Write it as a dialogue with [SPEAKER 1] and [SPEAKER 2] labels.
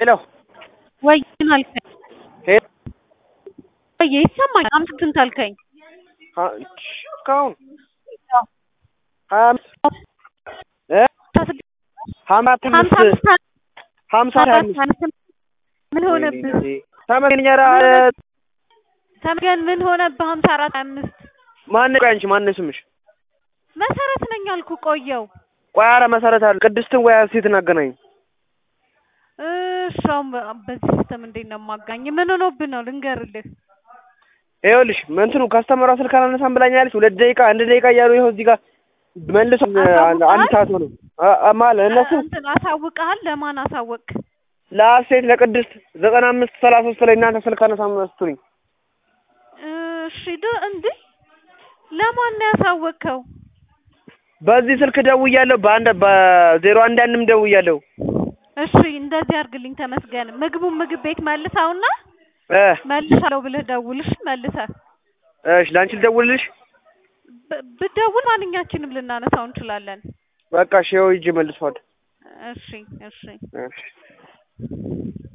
[SPEAKER 1] ሄሎ
[SPEAKER 2] ወይ ምን አልከኝ?
[SPEAKER 1] ሄሎ
[SPEAKER 2] ወይ ይሰማኛል። አምስት ስንት አልከኝ?
[SPEAKER 1] አ- እስካሁን ሀያ አምስት እ ሀምሳ
[SPEAKER 2] ሀምሳ
[SPEAKER 1] አምስት
[SPEAKER 2] አምስት
[SPEAKER 1] ሀምሳ ሀያ አምስት
[SPEAKER 2] ምን ሆነብህ?
[SPEAKER 1] ተመስገን ኧረ
[SPEAKER 2] ተመስገን ምን ሆነብህ? ሀምሳ አራት ሀያ አምስት
[SPEAKER 1] ማን ቆይ አንቺ ማን ስምሽ?
[SPEAKER 2] መሰረት ነኝ አልኩ። ቆየው
[SPEAKER 1] ቆይ ኧረ መሰረት አለ ቅድስትን ወይ ሴትን አገናኝ
[SPEAKER 2] እሺ አሁን በ- በዚህ ሲስተም እንዴት ነው የማጋኝ? ምን ሆኖብህ ነው ልንገርልህ።
[SPEAKER 1] ይኸውልሽ እንትኑ ከስተመሯ ስልክ አላነሳም ብላኛለች። ሁለት ደቂቃ አንድ ደቂቃ እያሉ ይኸው እዚህ ጋር መልሶ አንድ አንድ ሰዓት ሆነ አ- አ- ማለት እነሱ
[SPEAKER 2] እንትን አሳውቀሃል? ለማን አሳወቅ?
[SPEAKER 1] ለአሴት ለቅድስት ዘጠና አምስት ሰላሳ ሶስት ላይ እናንተ ስልክ አነሳም ስትሉኝ
[SPEAKER 2] እሺ ድ እንዴ ለማን ነው ያሳወቅከው?
[SPEAKER 1] በዚህ ስልክ ደውያለሁ። በአንድ በዜሮ አንድ አንድም ደውያለሁ።
[SPEAKER 2] እሺ እንደዚህ አድርግልኝ ተመስገን። ምግቡን ምግብ ቤት መልሰውና
[SPEAKER 1] እ
[SPEAKER 2] መልሳለሁ ብለህ ደውልሽ መልሰህ
[SPEAKER 1] እሺ ለአንቺ ልደውልልሽ።
[SPEAKER 2] ብ- ብትደውል ማንኛችንም ልናነሳው እንችላለን።
[SPEAKER 1] በቃ እሺ ይኸው ሂጅ መልሷል።
[SPEAKER 2] እሺ እሺ
[SPEAKER 1] እሺ